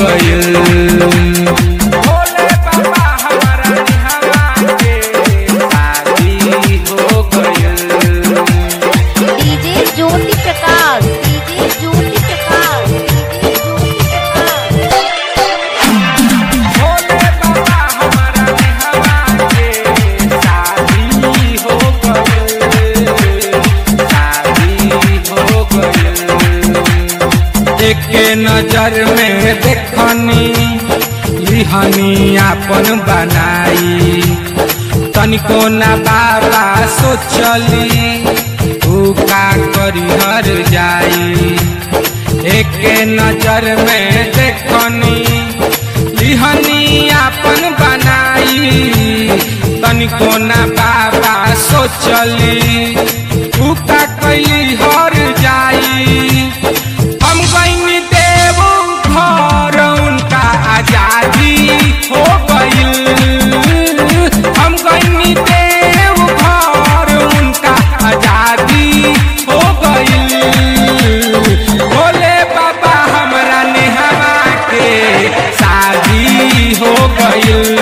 गइल भोले बाबा हमारा निहवा के शादी हो गइल DJ Jyoti Prakash DJ Jyoti Prakash DJ Jyoti Prakash Bhole Baba हमारा निहवा के शादी हो गइल शादी हो गइल एक नजर में देखनी लिहनी आपन बनाई तनिको ना बाबा सोचली ऊ का करी हर जाई एक नजर में देखनी लिहनी आपन बनाई तनिको ना बाबा सोचली ऊ का कैली हर जाई हम गईनी देव घर उनका आजादी हो गइल हम गईनी देव घर उनका आजादी हो गइल भोले बाबा हमरा नेहवा के शादी हो गइल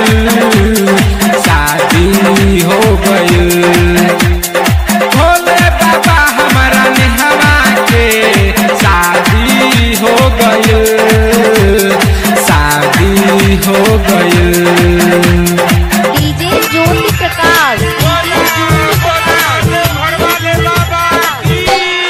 शादी हो गइल भोले बाबा हमारा नेहवा के शादी हो गइल शादी हो गइल डीजे ज्योति प्रकाश डीजे ज्योति प्रकाश भरवाले बाबा की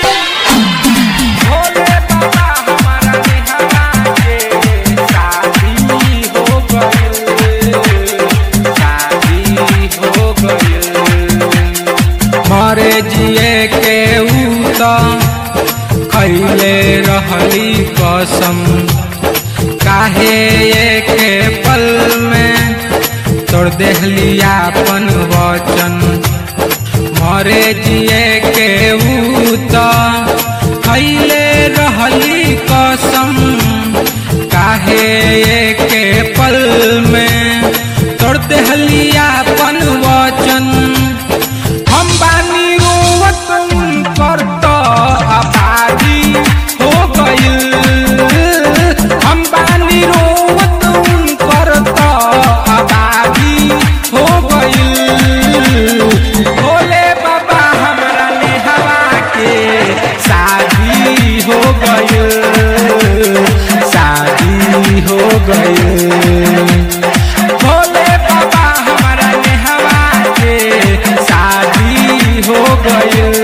भोले बाबा हमारा निहवा के शादी हो गइल शादी हो गइल मरे जिए के ऊ त खैले रहली कसम काहे के पल में तोड़ देहली आपन वचन मरे जिए के ऊ त खैले रहली कसम काहे के पल में तोड़ देहली आपन वचन हम बानी रोवत कर तो आबादी हो गइल हम बानी रोवत कर तो आबादी हो गइल भोले बाबा हमरा नेहवा के शादी हो गइल शादी हो गइल भोले बाबा हमारा नेहवा के शादी हो गइल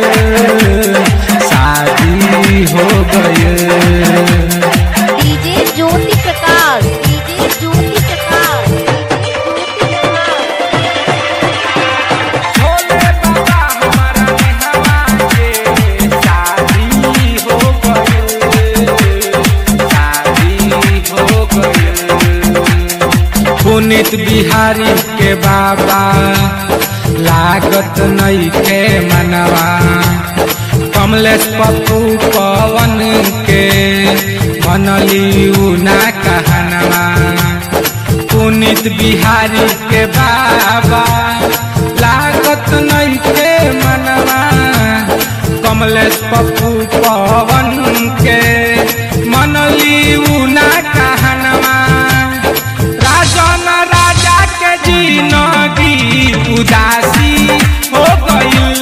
शादी हो गइल DJ Jyoti Prakash DJ Jyoti Prakash DJ Jyoti Prakash Bhole Baba हमारा निहवा के शादी हो गइल शादी हो गइल पुनित बिहारी के बाबा लागत नहीं के मनवा कमलेश पप्पू पवन के मनली उना कहनवा पुनित बिहारी के बाबा लागत नहीं के मनवा कमलेश पप्पू पवन के मनली उना कहनवा राजन राजा के जिनगी उदासी हो गइल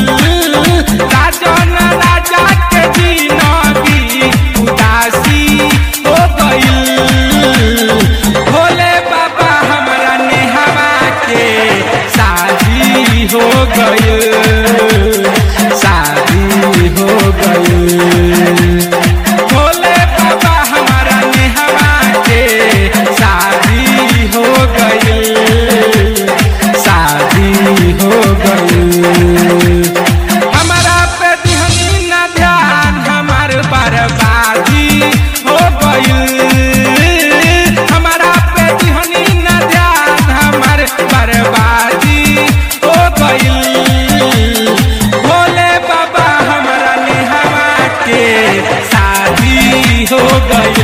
राजन राजा के जिनगी उदासी हो गइल भोले बाबा हमरा नेहवा के शादी हो गइल शादी हो गइल भोले बाबा हमारा नेहवा के शादी हो गइल शादी हो गइल हमारा पे दिहनी ना ध्यान हमार बर्बादी हो गइल हमारा पे दिहनी ना ध्यान हमार बर्बादी हो गइल भोले बाबा हमारा नेहवा के शादी हो गइल